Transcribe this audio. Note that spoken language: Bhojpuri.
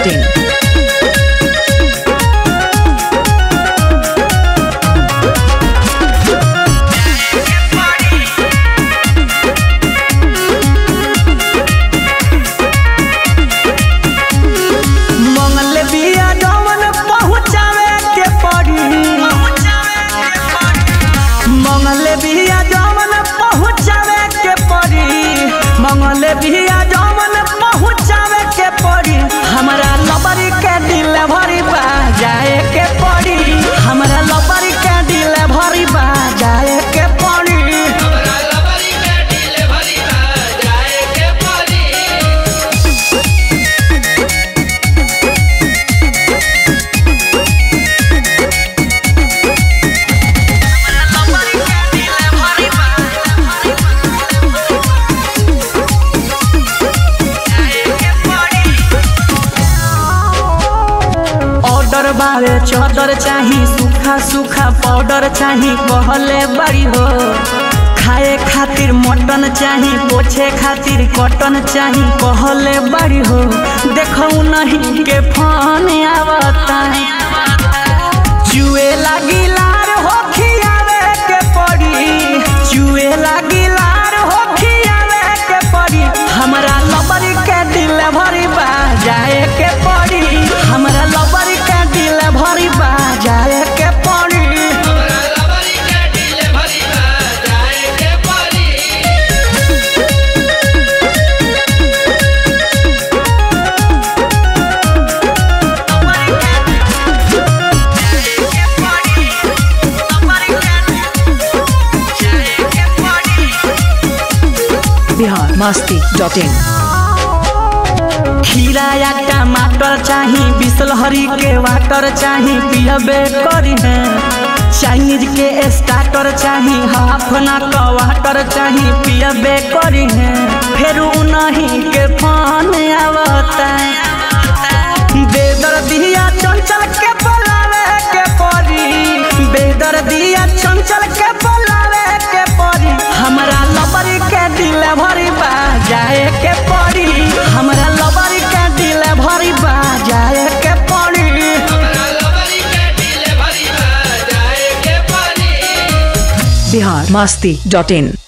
masti.in. मंगल बिया जवन पहुँचावे के पड़ी मंगल बिया जवन पहुँचावे के पड़ी मंगल बिया जवन पहुँचावे के पड़ी हमरा लबरी के डिलीवरी बा जाए के पड़ी हमरा लबरी के डिलीवरी बा जाए के पड़ी ऑर्डर बावे चादर चाही सूखा सूखा पाउडर चाही कहले बड़ी हो खाए खातिर मटन चाही पोछे खातिर कॉटन चाही कहले बड़ी हो देखो नहीं के फोन आवता चुए लागी लार हो खियावे के पड़ी चुए लागी लार हो खियावे के पड़ी हमरा लबरी के डिलीवरी बा जाए के पड़ी हमरा लबरी के डिलीवरी बा जाए के पड़ी Bihar masti.in. खीरा या टमाटर चाही बिसलहरी के वाटर चाही पियबे करी है चाइनीज के स्टार्टर चाही हाफ ना का वाटर चाही पियबे करी है फिर नहीं के फोन आवता बेदर दिया चंचल के बोलावे के परी बेदर दिया चंचल के बोलावे के परी हमरा लबरी के डिलीवरी बा जाए के पड़ी हमरा लबरी के डिलीवरी बा जाए के पड़ी Bihar masti.in.